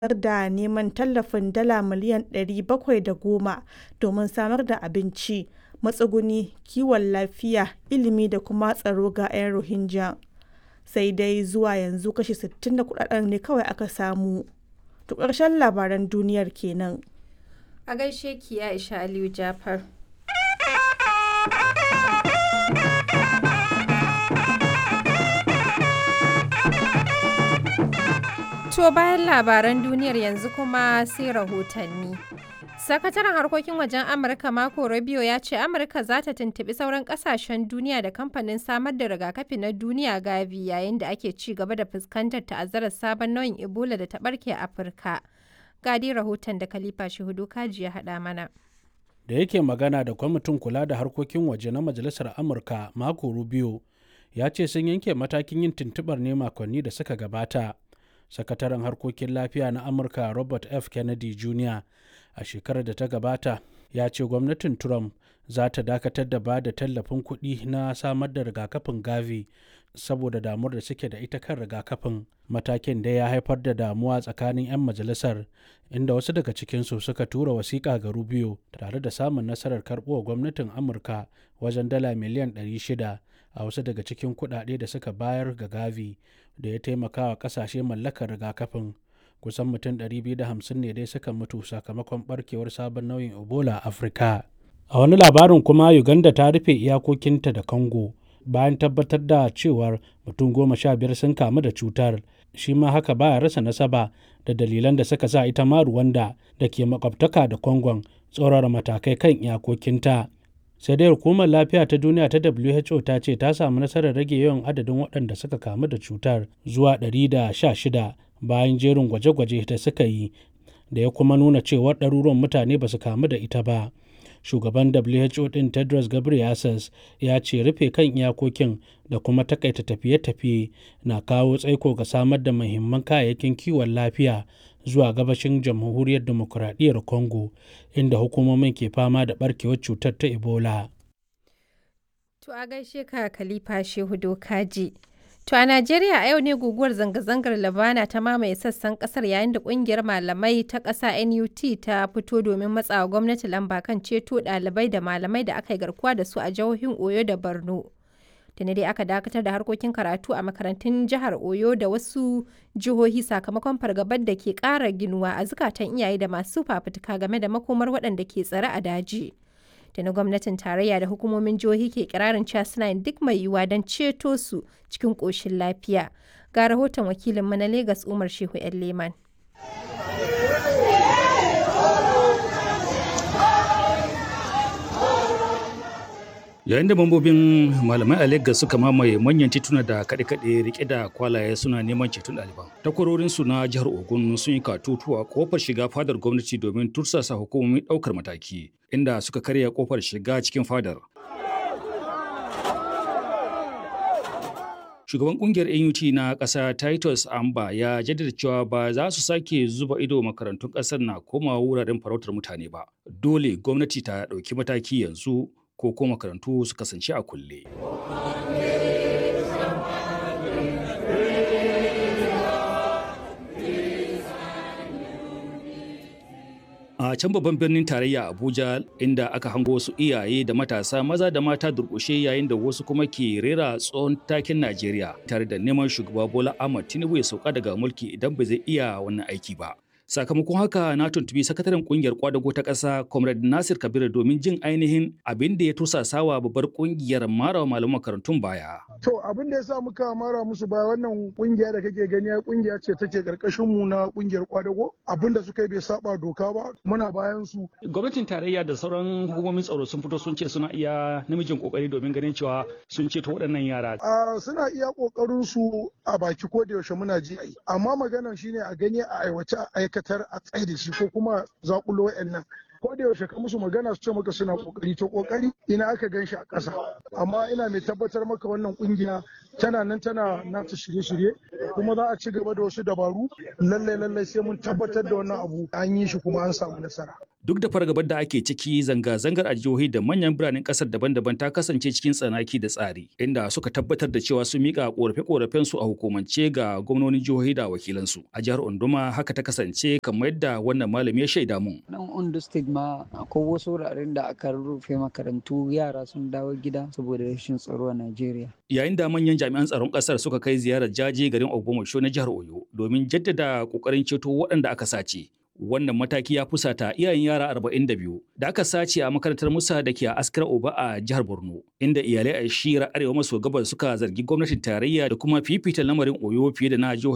da neman tallafin dala miliyan 710 domin samar da abinci, matsuguni, kiwon lafiya, ilimi da kuma tsaro ga 'yan Rohingya, sai dai zuwa yanzu kashi 60 na kuɗaɗen ne kawai aka samu. To ƙarshen labaran duniyar kenan. A gaishe ki Aisha Aliyu Jafar. To bayan labaran duniyar yanzu kuma sai rahotanni. Sakataren harkokin wajen Amurka Marco Rubio ya ce Amurka za ta tuntuɓi sauran ƙasashen duniya da kamfanin samar da rigakafi na duniya Gavi yayin da ake ci gaba da fuskantar ta'azzarar sabon nau'in Ebola da ta ɓarke a Afirka. Gadi rahoton da Khalifa Shehudu Kaji ya haɗa mana. Da yake magana da kwamitin kula da harkokin waje na Majalisar Amurka Marco Rubio ya ce sun yanke matakin yin tuntuɓar ne makonni da suka gabata. Sakataren harkokin lafiya na Amurka Robert F. Kennedy Jr. a shekarar da ta gabata ya ce gwamnatin Trump za ta dakatar da ba da tallafin kuɗi na samar da rigakafin Gavi saboda damuwar da suke da ita kan rigakafin. Matakin da ya haifar da damuwa tsakanin 'yan majalisar inda wasu daga cikinsu suka tura wasiƙa ga Rubio tare da samun nasarar karɓuwa gwamnatin Amurka wajen dala miliyan 600 a wasu daga cikin kuɗaɗe da suka bayar ga Gavi da ya taimaka wa ƙasashe mallakar rigakafin. Kusan mutum 250 ne dai suka mutu sakamakon barkewar sabon nau'in Ebola a Afirka. A wani labarin kuma Uganda ta rufe iyakokinta da Congo bayan tabbatar da cewar mutum goma sha biyar sun kamu da cutar. Shi ma haka baya rasa nasaba da dalilan da suka sa ita ma Rwanda da ke makwabtaka da Congon tsaurara matakai kan iyakokinta. sai dai hukumar lafiya ta duniya ta who ta ce ta samu nasarar rage yawan adadin waɗanda suka kamu da cutar zuwa 116 bayan jerin gwaje-gwaje da suka yi da ya kuma nuna cewar ɗaruruwan mutane ba su kamu da ita ba shugaban who ɗin tedros ghebreyesus ya ce rufe kan iyakokin da kuma takaita tafiye-tafiye na kawo tsaiko ga samar da muhimman kayayyakin kiwon lafiya zuwa gabashin jamhuriyar demokuraɗiyyar congo inda hukumomin ke fama da barkewar cutar ta ebola To a gaishe ka Khalifa Shehu Dokaji. To a Najeriya a yau ne guguwar zanga-zangar Labana ta mamaye sassan kasar yayin da kungiyar malamai ta ƙasa NUT ta fito domin matsawa gwamnati lamba kan ceto ɗalibai da malamai da aka yi garkuwa da su a jihohin Oyo da Borno. Tuni dai aka dakatar da harkokin karatu a makarantun jihar Oyo da wasu jihohi sakamakon fargabar da ke ƙara ginuwa a zukatan iyaye da masu fafutuka game da makomar waɗanda ke tsare a daji. da na gwamnatin tarayya da hukumomin jihohi ke kirarin cewa suna yin duk mai yiwuwa don ceto su cikin ƙoshin lafiya ga rahoton wakilinmu na Legas Umar Shehu 'yan Leman. yayin da mambobin malamai a Legas suka mamaye manyan tituna da kaɗe-kaɗe rike da kwalaye suna neman ceton ɗaliban. Takwarorinsu na jihar Ogun sun yi katutu a kofar shiga fadar gwamnati domin tursasa hukumomin ɗaukar mataki, inda suka karya kofar shiga cikin fadar. Shugaban kungiyar NUT na ƙasa Titus Amba ya jaddada cewa ba za su sake zuba ido makarantun ƙasar na komawa wuraren farautar mutane ba. Dole gwamnati ta ɗauki mataki yanzu ko ko makarantu su kasance a kulle. A can babban birnin tarayya Abuja inda aka hango wasu iyaye da matasa maza da mata durƙushe yayin da wasu kuma ke rera tsohon takin Najeriya tare da neman shugaba Bola Ahmad Tinubu ya sauka daga mulki idan ba zai iya wannan aiki ba. sakamakon haka na tuntubi sakataren kungiyar kwadago ta ƙasa comrade nasir kabiru domin jin ainihin abin da ya tusasawa babbar kungiyar mara malaman makarantun baya to abin da ya sa muka mara musu baya wannan kungiya da kake gani kungiya ce take karkashin mu na kungiyar kwadago abin da suka yi bai saba doka ba muna bayan su gwamnatin tarayya da sauran hukumomin tsaro sun fito sun ce suna iya namijin kokari domin ganin cewa sun ceto waɗannan yara a suna iya kokarin su a baki ko da yaushe muna ji amma maganar shine a gani a aiwace a aika dakatar a tsaye da shi ko kuma zakulo nan ko da yaushe ka musu magana su ce maka suna kokari to kokari ina aka gan shi a ƙasa amma ina mai tabbatar maka wannan kungiya tana nan tana nata shirye-shirye kuma za a ci gaba da wasu dabaru lallai lallai sai mun tabbatar da wannan abu an yi shi kuma an samu nasara Duk da fargabar da ake ciki zanga-zangar a jihohi da manyan biranen kasar daban-daban ta kasance cikin tsanaki da tsari, inda suka tabbatar da cewa sun mika korafe-korafen su a hukumance ga gwamnonin jihohi da wakilansu. A jihar Onduma haka ta kasance kamar yadda wannan malami ya shaida mun. Nan Ondo State ma akwai wasu wuraren da aka rufe makarantu yara sun dawo gida saboda rashin tsaro a Najeriya. Yayin da manyan jami'an tsaron kasar suka kai ziyarar jaje garin Ogbomoso na jihar Oyo domin jaddada kokarin ceto waɗanda aka sace. Wannan mataki ya fusata iyayen yara 42 da aka sace a makarantar Musa da ke a Askar Oba a jihar Borno, inda iyalai a shira arewa maso gabas suka zargi gwamnatin tarayya da kuma fifita lamarin Oyo fiye da na jihohi